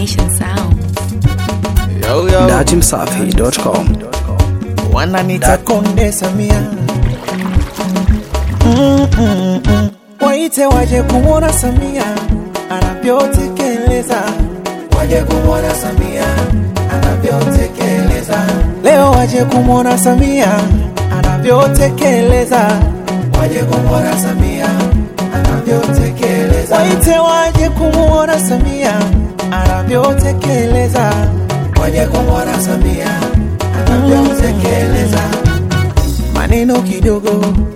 Nation Sound. Yo, yo. datimsafi.com wananita Konde Samia mm, mm, mm. Waite waje kumwona Samia anavyotekeleza, waje kumwona Samia anavyotekeleza. Leo waje kumwona Samia anavyotekeleza, waje kumwona Samia anavyotekeleza. Waite waje kumwona Samia anavyotekeleza, waje kumwona Samia anavyotekeleza. Maneno kidogo,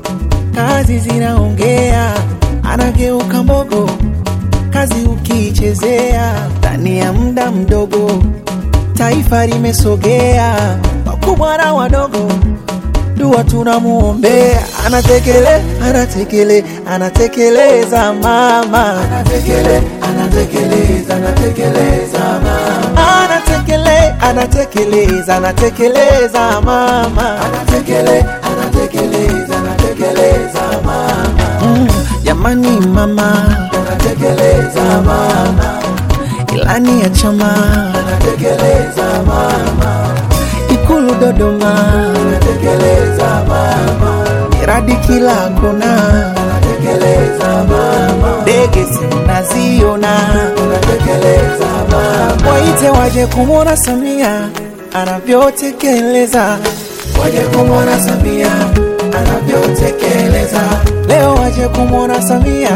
kazi zinaongea, anageuka mbogo, kazi ukiichezea, ndani ya muda mdogo taifa limesogea, wakubwa na wadogo dua tunamuombea, anatekele anatekele anatekeleza mama, anatekele anatekeleza anatekeleza mama, anatekele anatekeleza anatekeleza mama, anatekele anatekeleza anatekeleza mama, mm, jamani mama, anatekeleza mama, ilani ya chama, anatekeleza mama Ikulu Dodoma anatekeleza mama, miradi kila kona anatekeleza mama, ndege zinaziona anatekeleza mama. Waite waje kumwona Samia anavyotekeleza, waje kumwona Samia anavyotekeleza. Leo waje kumwona Samia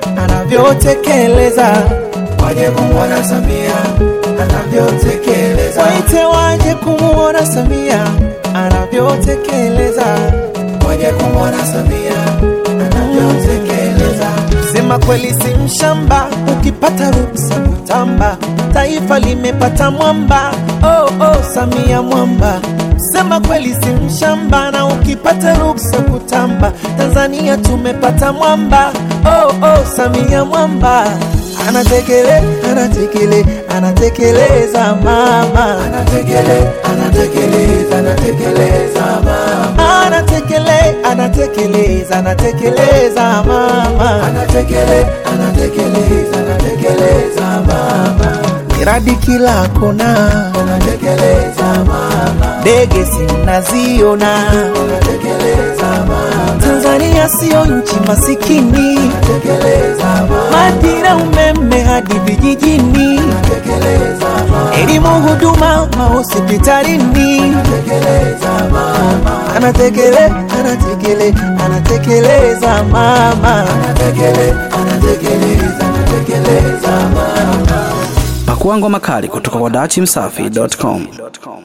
anavyotekeleza, waje kumwona Samia anavyotekeleza. Waite waje kumwona Samia anavyotekeleza, waje kumwona Samia anavyotekeleza. Sema kweli si mshamba, ukipata ruksa kutamba, taifa limepata mwamba. Oh, oh, Samia mwamba. Sema kweli si mshamba, na ukipata ruksa kutamba, Tanzania tumepata mwamba. Oh, oh, Samia mwamba anatekele anatekele anatekeleza mama anatekele anatekeleza anatekeleza mama anatekele anatekeleza anatekeleza mama anatekele anatekeleza anatekeleza mama miradi kila kona anatekeleza mama ndege zinaziona anatekeleza mama Tanzania sio nchi masikini anatekeleza mama madira umeme hadi vijijini anatekeleza mama elimu huduma mahospitalini anatekeleza mama anatekele anatekele anatekeleza mama anatekele anatekeleza anatekeleza mama pakua ngoma kali kutoka kwa datimsafi.com